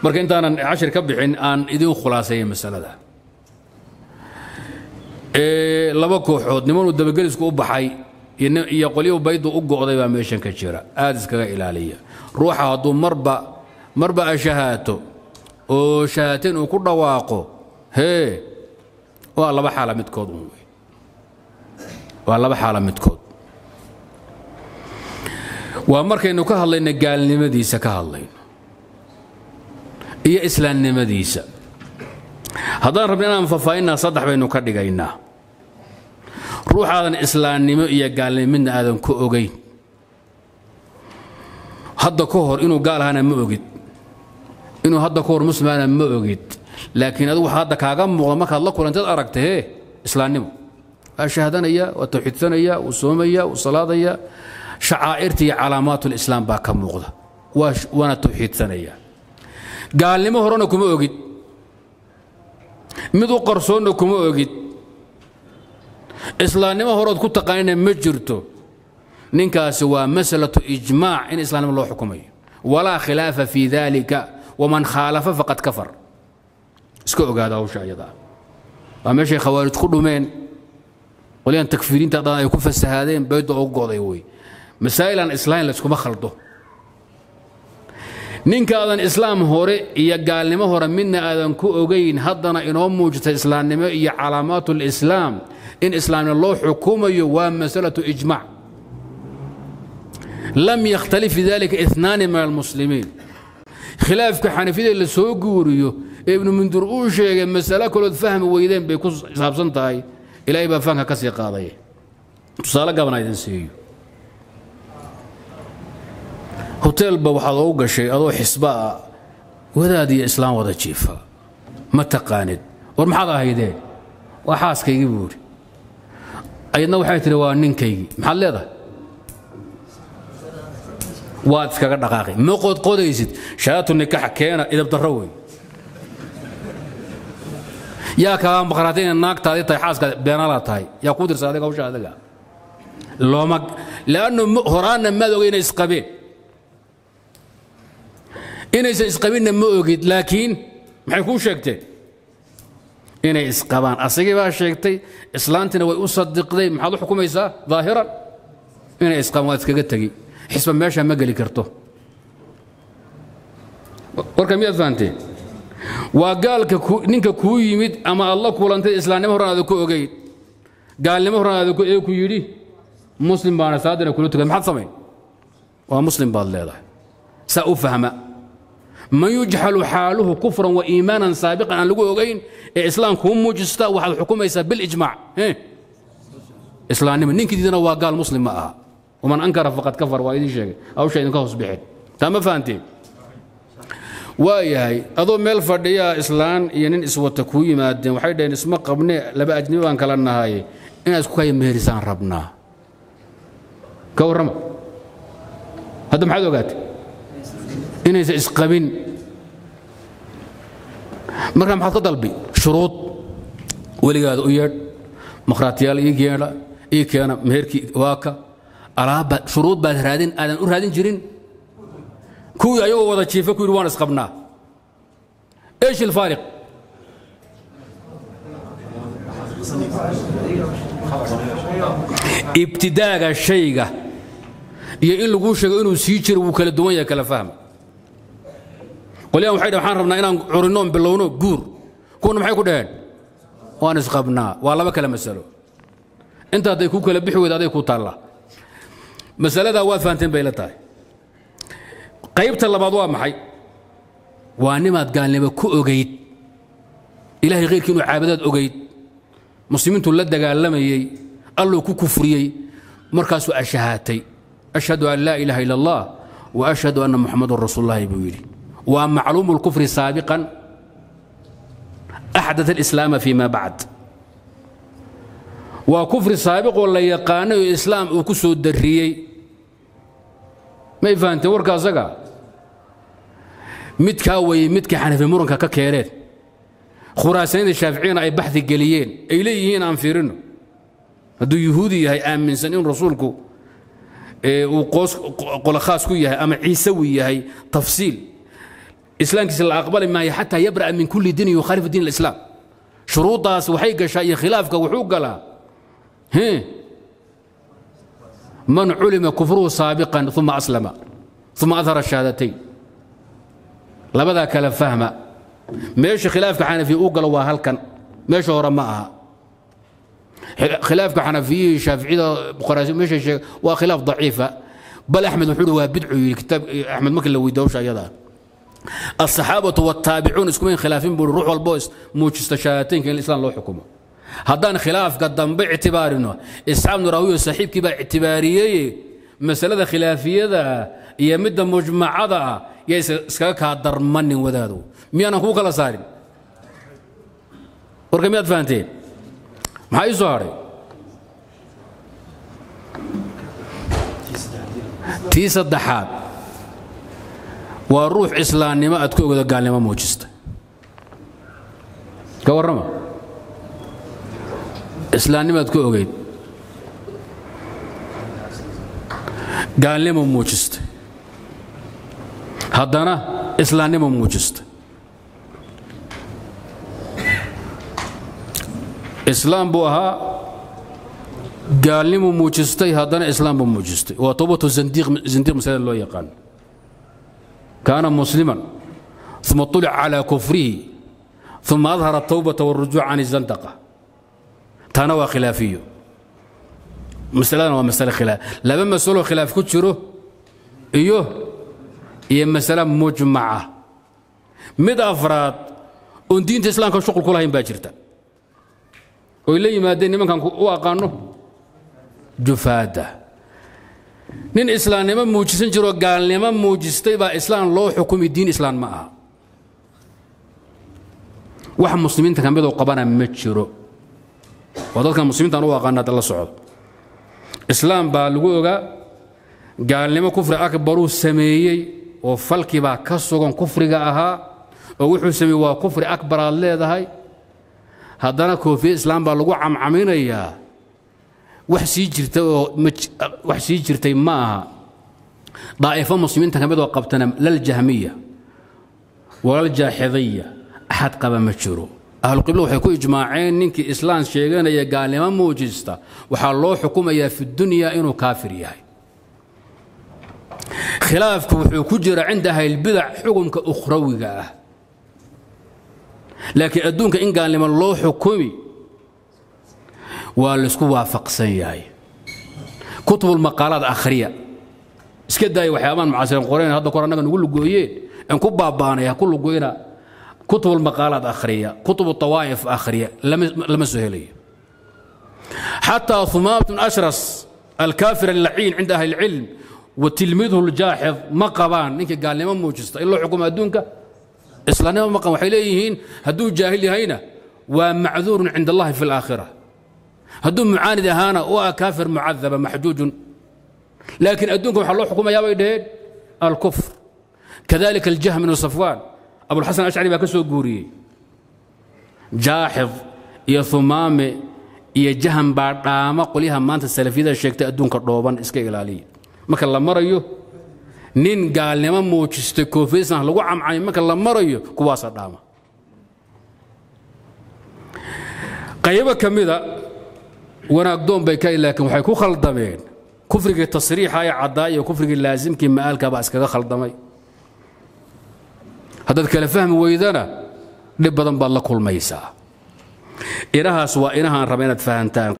marka intaanan cashir ka bixin aan idin khulaaseeya masalada laba kooxood nimanuu dabagelisku u baxay iyo qolyo baydu u go'day baa meeshan ka jira aad iskaga ilaaliya ruuxa hadduu marba marba ashahaato oo shahaateen uu ku dhawaaqo hee waa laba xaala midkood un wey waa laba xaala midkood waa markaynu ka hadlayno gaalnimadiisa ka hadlayno iyo islaamnimadiisa haddaan rabno inaan faahfaahinaa saddex baynu ka dhigaynaa ruuxaadan islaamnimo iyo gaalnimo midna aadan ku ogayn hadda ka hor inuu gaal ahaana ma ogid inuu hadda ka hor muslimaana ma ogid laakiin adigu waxa hadda kaaga muuqda markaad la kulantaad aragta hee islaamnimo waa shahaadanaya waa tawxiidsanaya wuu soomaya wuu salaadaya shacaa'irta iyo calaamaatulislaam baa ka muuqda waana tawxiidsanaya gaalnimo horena kuma ogid mid u qarsoonna kuma ogid islaamnimo horood ku taqaanina ma jirto ninkaasi waa masalatu ijmaac in islaamnimo loo xukumayo walaa khilaafa fii dalika waman khaalafa faqad kafar iska ogaada hawsha ayadaa waa meeshay khawaarij ku dhumeen qolyahan takfiiriinta dhan ay ku fasahaadeen bayda ugu go'day wey masaa'ilan islaam layskuma khaldo ninkaadan islaam hore iyo gaalnimo hore midna aadan ku ogayn haddana inoo muujita islaamnimo iyo calaamaat lislaam in islaamnimo loo xukumayo waa masalatu ijmac lam yakhtalif fi dalika inaani min almuslimiin khilaafka xanafiyada la soo guuriyo ee ibnu mundur uu sheegay masalo kalood fahmi weydeen bay ku saabsan tahay ilaahay baa fahamka ka sii qaadaya tusaale gabana idin siiyo hoteelba waxaad ogu gashay adoo xisbaa wadaad iyo islaam wada jiifa ma taqaanid war maxaad ahaydeen waa xaaskaygii buu idhi ayadna waxay tihi waa ninkaygii maxaad leedahay waad iskaga dhaqaaqi ma qodqodaysid shahaadatu nikaxa keena idabdarro wey yaa kaaga maqraatay inay naagtaadii tahay xaaskaadi beenalaa tahay yaa kuu dirsa adiga hawsha adiga looma leannu horaanna maad ogay inay isqabeen inaysan isqabinna ma ogid laakiin maxay kuu sheegteen inay isqabaan asagii baa sheegtay islaantina way u sadiqday maxaad u xukumaysaa daahiran inay isqabaan waad iskaga tegi xisba meesha ma geli karto warka miyaad fahanteen waa gaalka ninka kuu yimid ama aad la kulantay islaamnimo horan aada ku ogeyn gaalnimo horan aada ee ku yidhi muslim baana salaadina kula tukay maxaad samayn waa muslim baad leedahay saa u fahma man yujxalu xaaluhu kufran wa iimaanan saabiqan aan lagu ogayn ee islaam kuu muujista waxaad xukumaysaa bilijmaac islaamnimo ninkidiidana waa gaal muslim ma aha waman ankara faqad kafar waa idiin sheegay hawsha idinka hoos bixin taa ma fahanteen waa yahay adoo meel fadhiyaa islaan iyo nin iswata kuu yimaadeen waxay dhaheen isma qabne laba ajnabi baan kala nahay inaad isku kaya meherisaan rabnaa ka warrama hadda maxaad ogaatay inaysan isqabin markaa maxaad ka dalbi shuruud weligaada u yeedh makhraatiyaal ii geedha ii keena meherkii waaka alaabba shuruud baad raadin aadan u raadin jirin kuwii ayagoo wada jiifa ku yidhi waan isqabnaa ايش الفارق ibtidaaga shayga iyo in laguu sheego inuu sii jiro wuu kala duwan yahay kala fahma qolyahan waxay dhaheen waxaan rabnaa inaan curinnoon bilowno guur kuwana maxay ku dhaheen waan isqabnaa waa laba kale masalo inta hadday kuu kala bixi weyda aday ku taallaa masaladaa waad fahanteen bay la tahay qaybta labaad waa maxay waa nimaad gaalnimo ku ogayd ilahay khayrkii inuu caabadaad ogayd muslimiintu la dagaalamayey alluu ku kufriyey markaasuu ashahaatay ashhadu an laa ilaaha ila allah wa ashhadu anna muxamadun rasuululahi buu yidhi waa macluumu lkufri saabiqan axdat alislaama fima bacd waa kufri saabiqoo la yaqaanay oo islaam uu ku soo darriyey may fahanteen warka asaga midkaa weeye midka xanafi muranka ka keeneen khuraasanida shaaficiyana ay baxdi geliyeen ay leeyihiin aan fiirino hadduu yuhuudi yahay aaminsan in rasuulku uu qola khaas ku yahay ama ciisawi yahay tafsiil islaamkiisa la aqbali maayo xataa yabra'a min kulli diin yukhaalifu diin alislaam shuruuddaas waxay gashaa iyo khilaafka wuxuu galaa man culima kufruhu saabiqan uma aslama uma adhara shahaadatayn labadaa kala fahma meesha khilaafka xanafiya uu galo waa halkan meesha hore ma aha khilaafka xanafiyihii shaaficida bukharaasi meesha sheega waa khilaaf daciifa bal axmed wuxuu hi waa bidcu yidhi kitaab axmed markii la weydiyo hawsha ayadaa الصحاaبة والتaaبicuun iskumayn khilaafin bui ruux walbo muujista shahaadateynka in islam loo xukumo haddaan khilaafka dambe ictibaarino isxaaq bnu rawiyo saaxiibkii baa ictibaariyeye masalada khilaafiyada iyo midda mujmacada ah yaa iskaga kaa darmanin wadaado miyaanan kuu kala saarin warka miyaad fahanteen maxaa ii soo hadhay tii saddexaad waa ruux islaamnimo aad ku ogdo gaalnimo muujista ka warrama islaamnimo aad ku ogeyd gaalnimo muujista haddana islaamnimo muujista islaam buu ahaa gaalnimo muujistay haddana islaam buu muujistay waa towbatu zindiiq masalada loo yaqaan كان مسلما ثم طلع على كفره ثم أظهر التوبة والرجوع عن الزندقة تنوى خلافيه مسألة ومسألة خلاف لما مسألة خلاف كتشره إيوه هي مسألة مجمعة مد أفراد أن دين الإسلام كان شغل كلها باجرتا وإلي ما دين من كان وأقانه جفاده nin islaamnimo muujisan jiroo gaalnimo muujistay baa islaam loo xukumi diin islaam ma aha wax muslimiinta ka midoo qabana ma jiro waa dadka muslimiintan u aqaana hadda la socdo islaam baa lagu ogaa gaalnimo kufri akbaruu sameeyey oo falkii baa ka sugan kufriga ahaa oo wuxuu sameeyey waa kufri akbar aad leedahay haddana koofiye islaam baa lagu camcaminayaa wax sii jirta oo wax sii jirtay ma aha daa'ifo muslimiinta ka mid oo qabtana laljahmiya walaljaaxidiya axad qaba ma jiro ahluqibla waxay ku ijmaaceen ninkii islaam sheeganaya gaalnimo muujista waxaa loo xukumayaa fi dunya inuu kaafir yahay khilaafku wuxuu ku jira cinda ahlilbidac xukumka ukhrawiga ah laakiin adduunka in gaalnimo loo xukumi waa laisku waafaqsan yahay kutubulmaqaalaad akhriya iska daaya waxyaabaan mucaasiriin qorayn hadda kor annaga nugu lugooyeen aan ku baabaanay ha ku lugoyna kutubulmaqaalaad akhriya kutubu tawaa'if akhriya lama soo helayo xataa humaam bn ashras alkaafir allaciin cinda ahli ilcilm wa tilmiidhu ljaaxid ma qabaan ninkii gaalnimo muujista in loo xukumo adduunka islaamnimo ma qaban waxay leeyihiin hadduu jaahil yahayna waa macduurun cinda allahi fi alaakhira hadduu mucaanid ahaana waa kaafir mucadaba maxjuujun laakiin adduunka waxaa loo xukumayaa bay dhaheen alkufr kadalika aljahm bnu safwaan abulxasan ashcari baa ka soo guuriyey jaaxid iyo humaame iyo jahan baa dhaama qolyaha maanta salafiyada sheegtay adduunka dhooban iska ilaaliya marka la marayo nin gaalnimo muujistay koofiysan lagu camcamay marka la marayo kuwaasa dhaama qaybo ka mida wanaagdoon bay ka laakiin waxay ku khaldameen kufrigii tasriixa ee caddaa iyo kufrigii laasimkii ma'aalka baa iskaga khaldamay haddaad kala fahmi weydana dhib badan baad la kulmaysaa inahaas waa inahaan raba inaad fahantaan